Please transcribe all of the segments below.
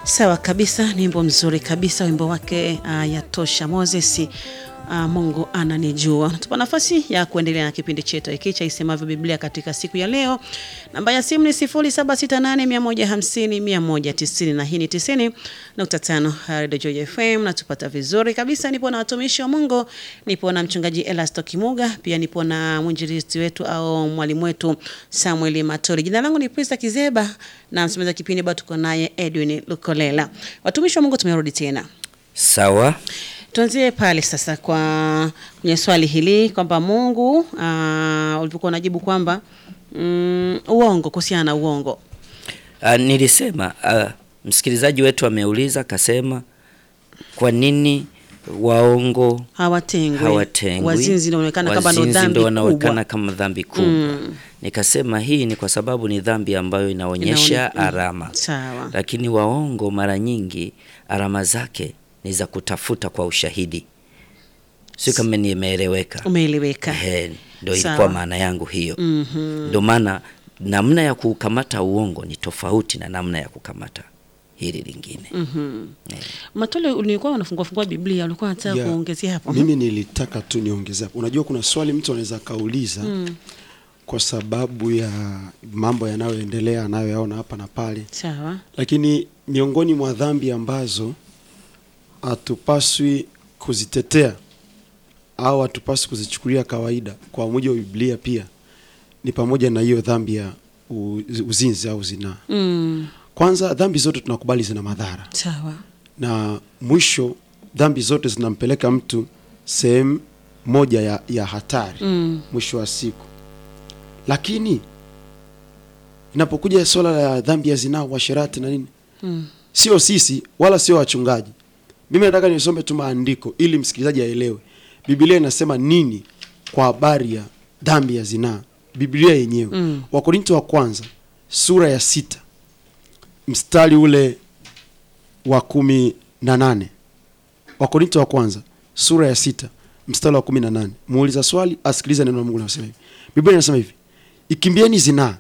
Sawa kabisa, ni wimbo mzuri kabisa, wimbo wake uh, Yatosha Moses. Uh, Mungu ananijua. Natupa nafasi ya kuendelea na kipindi chetu hiki cha Isemavyo Biblia katika siku ya leo. Namba ya simu ni 0768150190 na hii ni 90.5 Radio Joy FM. Natupata vizuri kabisa. Nipo na watumishi wa Mungu, nipo na mchungaji Elasto Kimuga, pia nipo na mwinjilisti wetu au mwalimu wetu Samuel Matori. Jina langu ni Prista Kizeba na msimamizi wa kipindi bado tuko naye Edwin Lukolela. Watumishi wa Mungu, tumerudi tena. Sawa. Tuanzie pale sasa kwa kwenye swali hili kwamba Mungu uh, ulipokuwa unajibu kwamba mm, uongo kuhusiana na uongo. Uh, nilisema uh, msikilizaji wetu ameuliza akasema, kwa nini waongo Hawatengwi. hawatengwi? Wazinzi inaonekana kama ndo Wazinzi dhambi ndo wanaonekana kubwa. kama dhambi kubwa. Mm. Nikasema hii ni kwa sababu ni dhambi ambayo inaonyesha Inaone- mm. alama, Sawa. lakini waongo mara nyingi alama zake ni za kutafuta kwa ushahidi. Sio kama nimeeleweka. Umeeleweka. Ehe, ndo Sawa. ilikuwa maana yangu hiyo. Mhm. Ndio maana namna ya kukamata uongo ni tofauti na namna ya kukamata hili lingine. Mhm. Matole, ulikuwa unafungua fungua Biblia, ulikuwa unataka Ya, kuongezea hapo. Mimi nilitaka tu niongeze hapo. Unajua kuna swali mtu anaweza akauliza kwa sababu ya mambo yanayoendelea anayoyaona hapa na pale, Sawa. lakini miongoni mwa dhambi ambazo hatupaswi kuzitetea au hatupaswi kuzichukulia kawaida kwa mujibu wa Biblia pia ni pamoja na hiyo dhambi ya u- uzinzi au zinaa. Mm. Kwanza, dhambi zote tunakubali zina madhara Sawa. na mwisho dhambi zote zinampeleka mtu sehemu moja ya, ya hatari Mm. mwisho wa siku lakini inapokuja swala la dhambi ya zinaa uasherati na nini Mm. sio sisi wala sio wachungaji mimi nataka nisome tu maandiko ili msikilizaji aelewe biblia inasema nini kwa habari ya dhambi ya zinaa biblia yenyewe Mm. wakorinto wa kwanza sura ya sita mstari ule wa kumi na nane wakorinto wa kwanza sura ya sita mstari wa kumi na nane muuliza swali asikilize neno la mungu linasema hivi biblia inasema hivi ikimbieni zinaa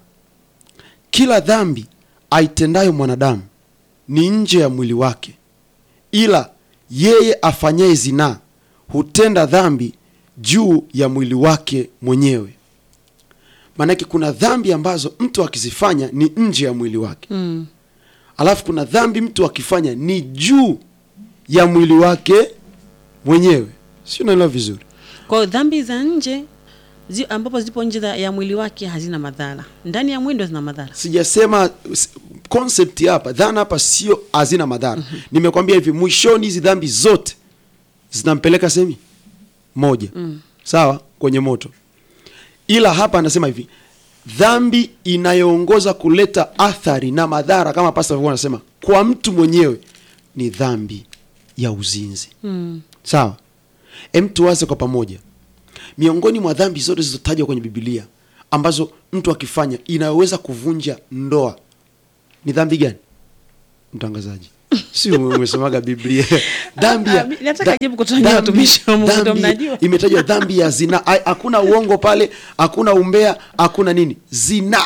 kila dhambi aitendayo mwanadamu ni nje ya mwili wake ila yeye afanyaye zinaa hutenda dhambi juu ya mwili wake mwenyewe maanake kuna dhambi ambazo mtu akizifanya ni nje ya mwili wake Mm. alafu kuna dhambi mtu akifanya ni juu ya mwili wake mwenyewe sio naelewa vizuri Kwa hiyo dhambi za nje zi, ambapo zipo nje za- ya mwili wake hazina madhara, ndani ya mwili ndo zina madhara. sijasema s- concept hapa dhana hapa sio hazina madhara nimekwambia hivi mwishoni hizi dhambi zote zinampeleka sehemu moja sawa kwenye moto ila hapa anasema hivi dhambi inayoongoza kuleta athari na madhara kama pasta alivyokuwa anasema kwa mtu mwenyewe ni dhambi ya uzinzi Mm. sawa em tuwaze kwa pamoja miongoni mwa dhambi zote zilizotajwa kwenye bibilia ambazo mtu akifanya inayoweza kuvunja ndoa ni dhambi gani mtangazaji si ume- umesomaga biblia dhambi ya- Ah, ah, nataka dha- jibu kutoka kwa dhambi- watumishi wa Mungu, ndo dhambi- mnajua. imetajwa dhambi ya zina Ai- hakuna uongo pale hakuna umbea hakuna nini zina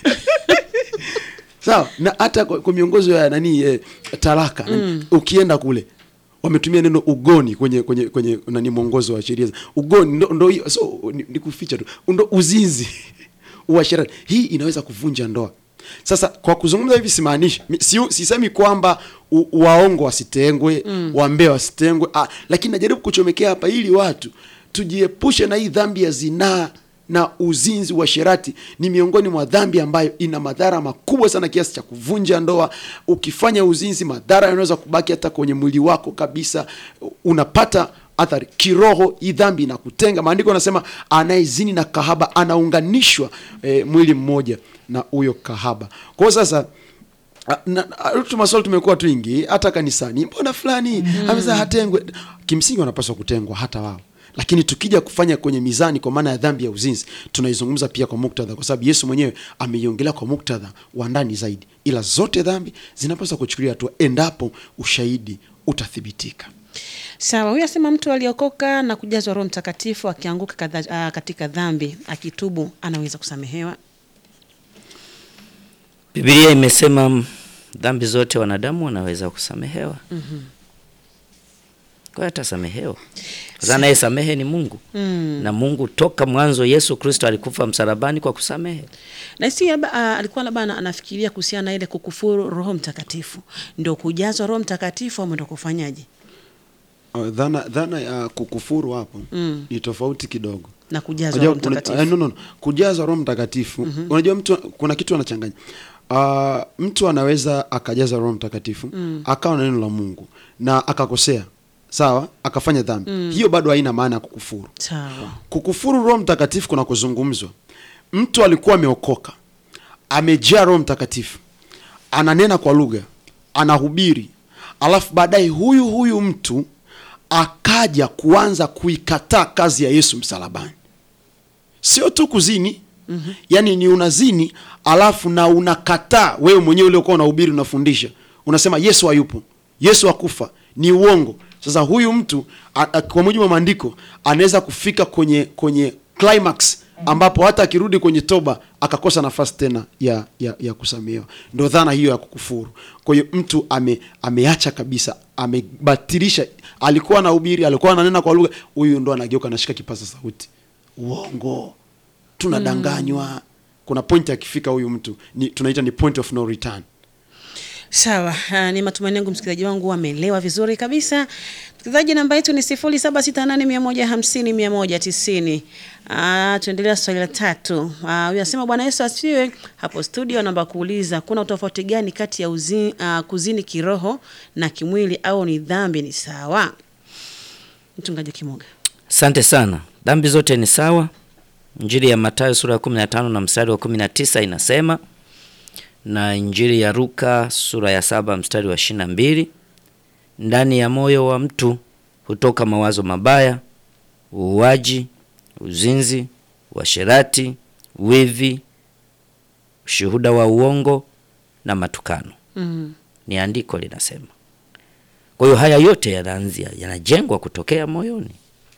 sawa na hata kwa, kwa miongozo ya nani eh, talaka nani, ukienda kule wametumia neno ugoni kwenye kwenye kwenye nani mwongozo wa sheria ugoni ndo, ndo hiyo so ni, ni kuficha tu ndo uzinzi uasherati hii inaweza kuvunja ndoa sasa kwa kuzungumza hivi simaanishi mi- si, sisemi kwamba u- waongo wasitengwe mm. wambea wasitengwe ah, lakini najaribu kuchomekea hapa ili watu tujiepushe na hii dhambi ya zinaa na uzinzi wa sherati ni miongoni mwa dhambi ambayo ina madhara makubwa sana kiasi cha kuvunja ndoa ukifanya uzinzi madhara yanaweza kubaki hata kwenye mwili wako kabisa unapata athari kiroho hii dhambi inakutenga maandiko anasema anayezini na kahaba anaunganishwa eh, mwili mmoja na huyo kahaba kwa hiyo sasa Ah, na- na- tu maswali tumekuwa twingi hata kanisani mbona fulani mm. ameza hatengwe kimsingi wanapaswa kutengwa hata wao lakini tukija kufanya kwenye mizani kwa maana ya dhambi ya uzinzi tunaizungumza pia kwa muktadha kwa sababu yesu mwenyewe ameiongelea kwa muktadha wa ndani zaidi ila zote dhambi zinapaswa kuchukulia hatua endapo ushahidi utathibitika Sawa, huyu asema mtu aliokoka na kujazwa Roho Mtakatifu akianguka kadha, ah, katika dhambi akitubu anaweza kusamehewa. Biblia imesema dhambi zote wanadamu wanaweza kusamehewa. Kwa hiyo atasamehewa. Sasa anayesamehe ni Mungu. Na Mungu toka mwanzo Yesu Kristo alikufa msalabani kwa kusamehe. na si labda ah, alikuwa labda ana- anafikiria kuhusiana na ile kukufuru Roho Mtakatifu, ndio kujazwa Roho Mtakatifu ama ndio kufanyaje Uh, dhana dhana ya kukufuru hapo Mm. ni tofauti kidogo. na kujazwa Unajua Roho kuna- Mtakatifu? eh, no, no, no. Kujazwa Roho Mtakatifu. Unajua mtu kuna kitu anachanganya. Uh, mtu anaweza akajaza Roho Mtakatifu akawa na neno la Mungu na akakosea, sawa, akafanya dhambi. Hiyo bado haina maana ya kukufuru. Sawa. Kukufuru Roho Mtakatifu kunakozungumzwa, mtu alikuwa ameokoka, amejaa Roho Mtakatifu, ananena kwa lugha, anahubiri, alafu baadaye huyu huyu mtu akaja kuanza kuikataa kazi ya Yesu msalabani. Sio tu kuzini, mm-hmm. yaani ni unazini, alafu na unakataa wewe mwenyewe uliokuwa unahubiri, unafundisha, unasema Yesu hayupo, Yesu hakufa, ni uongo. Sasa huyu mtu a, a, kwa mujibu wa maandiko anaweza kufika kwenye kwenye climax ambapo hata akirudi kwenye toba akakosa nafasi tena ya, ya, ya kusamehewa. Ndio dhana hiyo ya kukufuru. Kwa hiyo mtu ame, ameacha kabisa, amebatilisha. Alikuwa anahubiri, alikuwa ananena kwa lugha, huyu ndo anageuka anashika kipaza sauti, uongo, tunadanganywa. Kuna point akifika huyu mtu ni, tunaita ni point of no return. Sawa, ah, ni matumaini yangu msikilizaji wangu ameelewa vizuri kabisa. Msikilizaji, namba yetu ni sifuri saba sita nane mia moja hamsini mia moja tisini. Ah, tuendelea swali la tatu. Ah, Huyu anasema Bwana Yesu asifiwe. Hapo studio naomba kuuliza kuna utofauti gani kati ya uzi, ah, kuzini kiroho na kimwili au ni dhambi ni sawa? Mchungaji Kimoga. Asante sana. Dhambi zote ni sawa. Injili ya Mathayo sura ya 15 na mstari wa 19 inasema, na Injili ya Luka sura ya saba mstari wa 22, ndani ya moyo wa mtu hutoka mawazo mabaya, uuaji, uzinzi, uasherati, wivi, ushuhuda wa uongo na matukano. Mm. Ni andiko linasema. Kwa hiyo haya yote yanaanzia yanajengwa kutokea moyoni.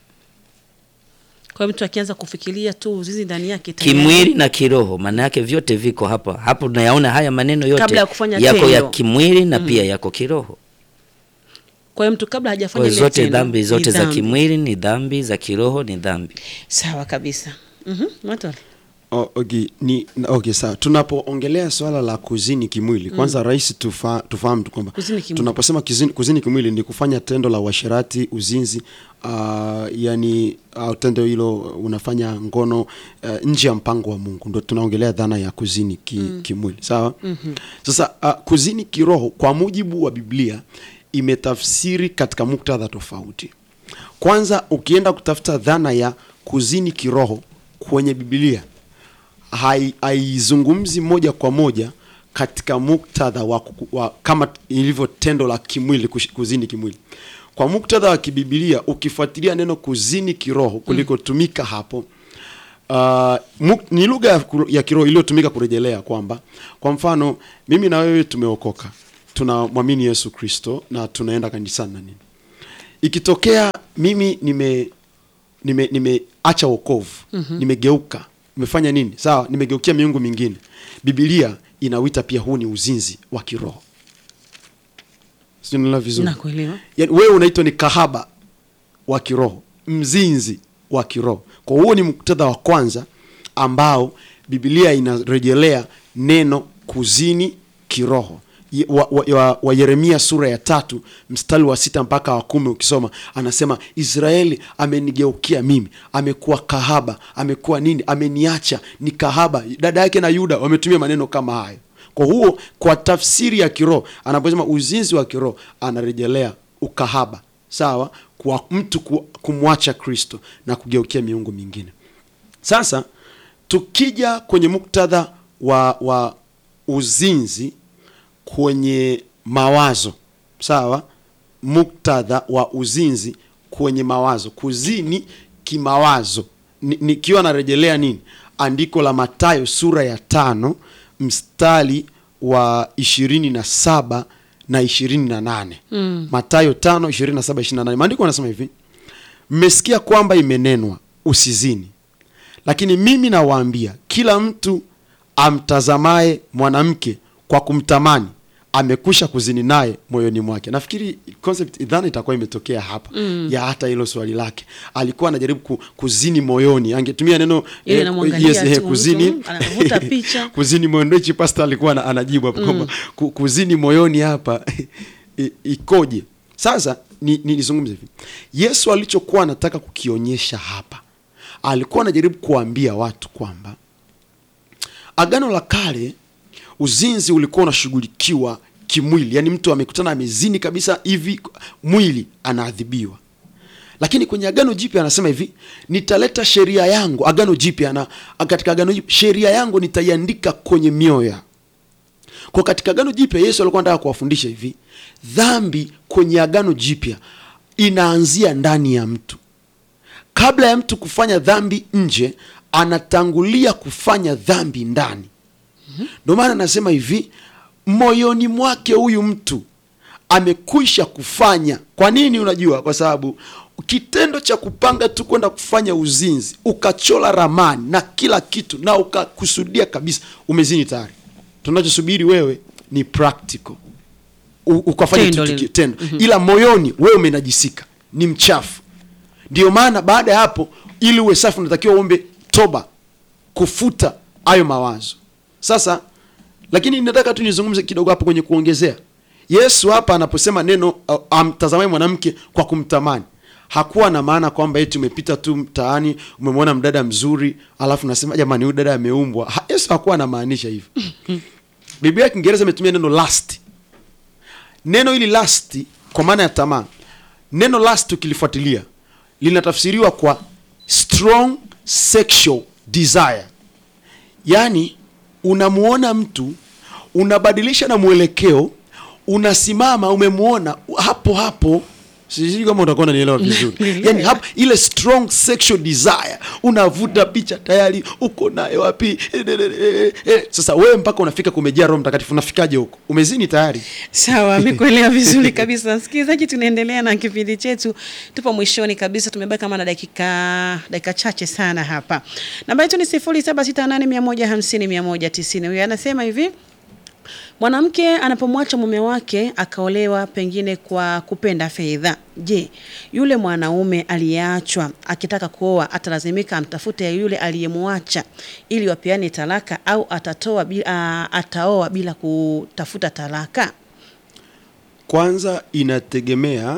Kwa hiyo mtu akianza kufikiria tu uzizi ndani yake tayari- kimwili na kiroho, maana yake vyote viko hapa hapo. Tunayaona haya maneno yote Kabla ya kufanya yako ya tendo. kimwili na pia yako kiroho. Kwa hiyo mtu kabla Kwa hajafanya hiyo ile zote tendo, dhambi ni zote za dhambi. kimwili ni dhambi, za kiroho ni dhambi. Sawa kabisa. Mhm. Matole. O, okay, ni na- okay, sawa. Tunapoongelea swala la kuzini kimwili, kwanza rahisi tufa, tufahamu tu kwamba Kuzini kimwili. tunaposema kizini, kuzini kimwili ni kufanya tendo la uasherati, uzinzi, uh, yani uh, tendo hilo unafanya ngono uh, nje ya mpango wa Mungu, ndo tunaongelea dhana ya kuzini ki, kimwili, sawa. Sasa uh, kuzini kiroho kwa mujibu wa Biblia imetafsiri katika muktadha tofauti. Kwanza ukienda kutafuta dhana ya kuzini kiroho kwenye Biblia hai- haizungumzi moja kwa moja katika muktadha wa, kuku- wa kama ilivyo tendo la kimwili kush- kuzini kimwili. Kwa muktadha wa kibibilia ukifuatilia neno kuzini kiroho kulikotumika hapo uh, muk- ni lugha ya, ku- ya kiroho iliyotumika kurejelea kwamba kwa mfano mimi na wewe tumeokoka tunamwamini Yesu Kristo na tunaenda kanisani na nini ikitokea mimi nime nime nimeacha wokovu nimegeuka nimefanya nini sawa nimegeukia miungu mingine bibilia inawita pia huu ni uzinzi wa kiroho sio nila vizuri Nakuelewa. yani, wewe unaitwa ni kahaba wa kiroho mzinzi wa kiroho kwa huo ni muktadha wa kwanza ambao bibilia inarejelea neno kuzini kiroho Ye- wa, wa, wa, wa yeremia sura ya tatu mstari wa sita mpaka wa kumi ukisoma anasema israeli amenigeukia mimi amekuwa kahaba amekuwa nini ameniacha ni kahaba dada yake na yuda wametumia maneno kama hayo kwa huo kwa tafsiri ya kiroho anaposema uzinzi wa kiroho anarejelea ukahaba sawa kwa mtu ku- kumwacha kristo na kugeukia miungu mingine sasa tukija kwenye muktadha wa, wa uzinzi kwenye mawazo sawa muktadha wa uzinzi kwenye mawazo kuzini kimawazo Ni- nikiwa narejelea nini andiko la matayo sura ya tano mstari wa ishirini na saba na ishirini na nane mm. matayo tano ishirini na saba ishirini na nane maandiko anasema hivi mmesikia kwamba imenenwa usizini lakini mimi nawaambia kila mtu amtazamaye mwanamke kwa kumtamani amekwisha kuzini naye moyoni mwake nafikiri concept dhana itakuwa imetokea hapa ya hata hilo swali lake alikuwa anajaribu ku, kuzini moyoni angetumia neno Ile eh, anamwangalia eh, tu kuzini mtu, anavuta picha. kuzini moyoni ndio hichi pastor alikuwa ana- anajibu hapo kwamba ku- kuzini moyoni hapa i- ikoje sasa ni, ni nizungumze hivi yesu alichokuwa anataka kukionyesha hapa alikuwa anajaribu kuwaambia watu kwamba agano la kale uzinzi ulikuwa unashughulikiwa kimwili yaani mtu amekutana amezini kabisa hivi mwili anaadhibiwa lakini kwenye agano jipya anasema hivi nitaleta sheria yangu agano jipya na katika agano jipya sheria yangu nitaiandika kwenye mioyo yao kwa katika agano jipya yesu alikuwa anataka kuwafundisha hivi dhambi kwenye agano jipya inaanzia ndani ya mtu kabla ya mtu kufanya dhambi nje anatangulia kufanya dhambi ndani ndio maana anasema hivi moyoni mwake huyu mtu amekwisha kufanya kwa nini unajua kwa sababu kitendo cha kupanga tu kwenda kufanya uzinzi ukachola ramani na kila kitu na ukakusudia kabisa umezini tayari tunachosubiri wewe ni practical U- ukafanya Tendo kitu lile. ki- tendo ila moyoni wewe umenajisika ni mchafu ndio maana baada ya hapo ili uwe safi unatakiwa uombe toba kufuta hayo mawazo sasa lakini nataka tu nizungumze kidogo hapo kwenye kuongezea yesu hapa anaposema neno uh, amtazamaye mwanamke kwa kumtamani hakuwa na maana kwamba eti umepita tu mtaani umemwona mdada mzuri alafu nasema jamani huyu dada ameumbwa Ha- yesu hakuwa anamaanisha hivyo biblia ya kiingereza imetumia neno last neno hili last kwa maana ya tamaa neno last ukilifuatilia linatafsiriwa kwa strong sexual desire yaani unamuona mtu unabadilisha na mwelekeo unasimama umemwona hapo hapo sijui kama utakuwa unanielewa vizuri yani hapo ile strong sexual desire unavuta picha tayari uko naye wapi sasa wewe mpaka unafika kumejaa roho mtakatifu unafikaje huko umezini tayari Sawa, amekuelewa vizuri kabisa. Msikilizaji, tunaendelea na kipindi chetu, tupo mwishoni kabisa, tumebaki kama na dakika dakika chache sana hapa. Namba yetu ni sifuri saba sita nane mia moja hamsini mia moja tisini. Huyu anasema hivi Mwanamke anapomwacha mume wake akaolewa pengine kwa kupenda fedha, je, yule mwanaume aliyeachwa akitaka kuoa atalazimika amtafute yule aliyemwacha ili wapeane talaka au atatoa bila, uh, ataoa bila kutafuta talaka? kwanza inategemea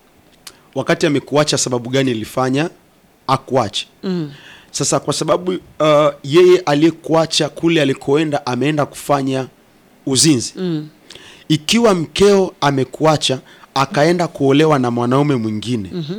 wakati amekuacha sababu gani ilifanya akuache mm. sasa kwa sababu uh, yeye aliyekuacha kule alikoenda ameenda kufanya uzinzi mm. ikiwa mkeo amekuacha akaenda kuolewa na mwanaume mwingine mm-hmm.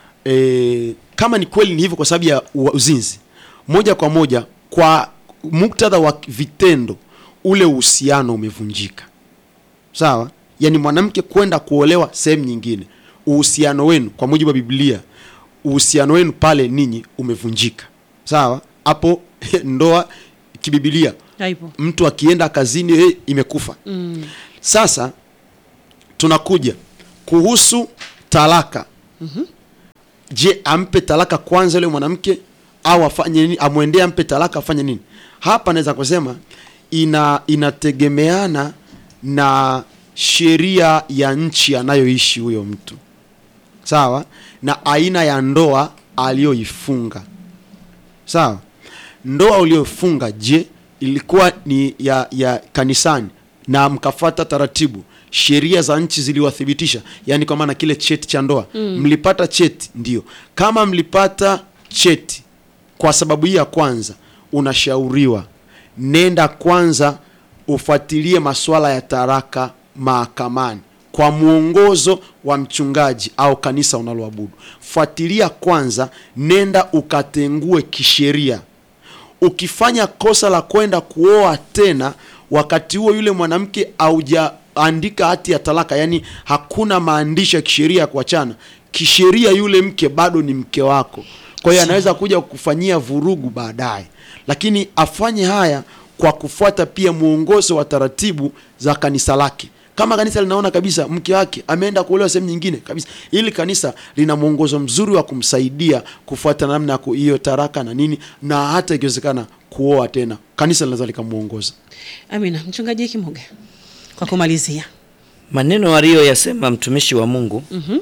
e, kama ni kweli ni hivyo kwa sababu ya u- uzinzi moja kwa moja kwa muktadha wa vitendo ule uhusiano umevunjika sawa yaani mwanamke kwenda kuolewa sehemu nyingine uhusiano wenu kwa mujibu wa biblia uhusiano wenu pale ninyi umevunjika sawa hapo ndoa kibibilia Haipo. mtu akienda kazini eh, imekufa mm. sasa tunakuja kuhusu talaka mm-hmm. je ampe talaka kwanza yule mwanamke au afanye nini amwendee ampe talaka afanye nini hapa naweza kusema ina inategemeana na sheria ya nchi anayoishi huyo mtu sawa na aina ya ndoa aliyoifunga sawa ndoa uliofunga je ilikuwa ni ya, ya kanisani na mkafata taratibu sheria za nchi ziliwathibitisha yaani kwa maana kile cheti cha ndoa mm. mlipata cheti ndio kama mlipata cheti kwa sababu hii ya kwanza unashauriwa nenda kwanza ufuatilie masuala ya taraka mahakamani kwa mwongozo wa mchungaji au kanisa unaloabudu fuatilia kwanza nenda ukatengue kisheria ukifanya kosa la kwenda kuoa tena wakati huo yule mwanamke haujaandika hati ya talaka yani hakuna maandishi ya kisheria ya kuachana kisheria yule mke bado ni mke wako kwa hiyo anaweza kuja kufanyia vurugu baadaye lakini afanye haya kwa kufuata pia mwongozo wa taratibu za kanisa lake kama kanisa linaona kabisa mke wake ameenda kuolewa sehemu nyingine kabisa ili kanisa lina mwongozo mzuri wa kumsaidia kufuata namna ya ku- hiyo taraka na nini na hata ikiwezekana kuoa tena kanisa linaweza likamwongoza Amina. Mchungaji Kimuga. Kwa kumalizia. Maneno aliyoyasema mtumishi wa Mungu Mhm.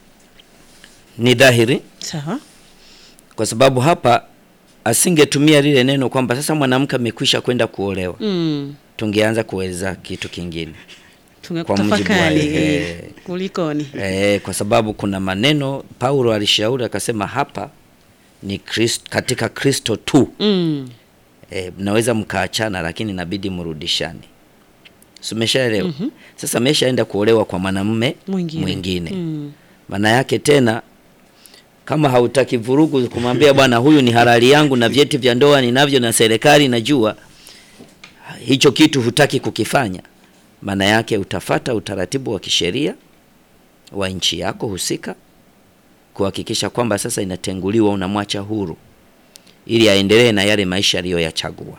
ni dhahiri, Sawa. kwa sababu hapa asingetumia lile neno kwamba sasa mwanamke amekwisha kwenda kuolewa, Mm. tungeanza kueleza kitu kingine Kwa mujibu wa Tungekutafakari yeye. eh, kulikoni. e, kwa sababu kuna maneno Paulo alishauri akasema, hapa ni Kristo, katika Kristo tu Mm. e, mnaweza mkaachana, lakini inabidi mrudishane. Si umeshaelewa? Sasa ameshaenda kuolewa kwa mwanamume Mwingine. mwingine. Mm. Maana yake tena kama hautaki vurugu, kumwambia bwana, huyu ni halali yangu na vyeti vya ndoa ninavyo na serikali najua, hicho kitu hutaki kukifanya, maana yake utafata utaratibu wa kisheria wa nchi yako husika kuhakikisha kwamba sasa inatenguliwa, unamwacha huru ili aendelee na yale maisha aliyoyachagua,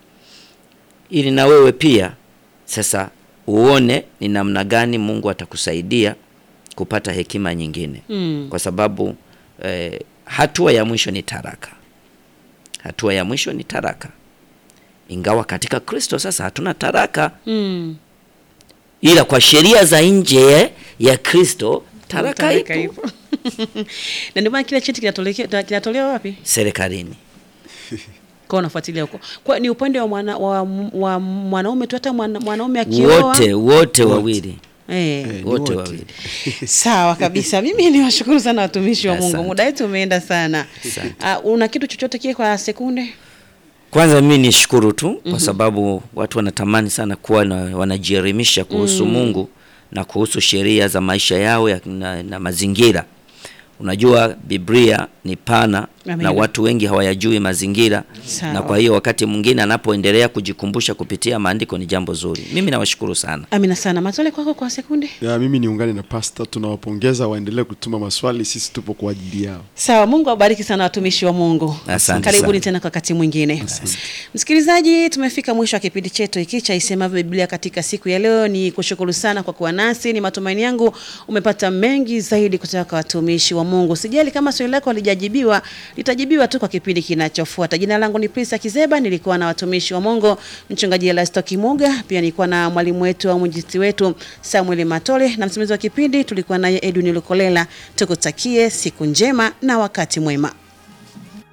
ili na wewe pia sasa uone ni namna gani Mungu atakusaidia kupata hekima nyingine Mm. kwa sababu eh, hatua ya mwisho ni taraka. Hatua ya mwisho ni taraka, ingawa katika Kristo sasa hatuna taraka, Mm. ila kwa sheria za nje ya Kristo taraka Taraka ipo ipo. Na ndio maana kile cheti kinatoleke- kinatolewa wapi? serikalini. Kwa unafuatilia huko. Kwa ni upande wa mwana, wa, wa mwanaume tu hata mwana, mwanaume akioa. Wote wote wawili Eh. Eh, ni wote wote. wawili. Sawa kabisa. Mimi ni washukuru sana watumishi wa Mungu. Asante. Muda wetu umeenda sana. Uh, una kitu chochote kile kwa sekunde? Kwanza mimi nishukuru tu kwa sababu watu wanatamani sana kuwa na, wanajielimisha kuhusu Mungu na kuhusu sheria za maisha yao ya, na, na mazingira. Unajua Biblia ni pana Amina. na watu wengi hawayajui mazingira Sawa. na kwa hiyo wakati mwingine anapoendelea kujikumbusha kupitia maandiko ni jambo zuri. Mimi nawashukuru sana. Amina sana. Matole kwako kwa sekunde. Ya, mimi niungane na pasta, tunawapongeza waendelee kutuma maswali, sisi tupo kwa ajili yao. Sawa, Mungu awabariki sana watumishi wa Mungu. Asante Karibuni sana. tena kwa wakati mwingine. Msikilizaji, tumefika mwisho wa kipindi chetu hiki cha Isemavyo Biblia katika siku ya leo. Ni kushukuru sana kwa kuwa nasi. Ni matumaini yangu umepata mengi zaidi kutoka kwa watumishi wa Mungu. Sijali kama swali lako halijajibiwa, litajibiwa tu kwa kipindi kinachofuata. Jina langu ni Prisa Kizeba, nilikuwa na watumishi wa Mungu, mchungaji Elasto Kimuga, pia nilikuwa na mwalimu wetu au mwinjilisti wetu Samuel Matole, na msimamizi wa kipindi tulikuwa naye Edwin Lukolela. Tukutakie siku njema na wakati mwema.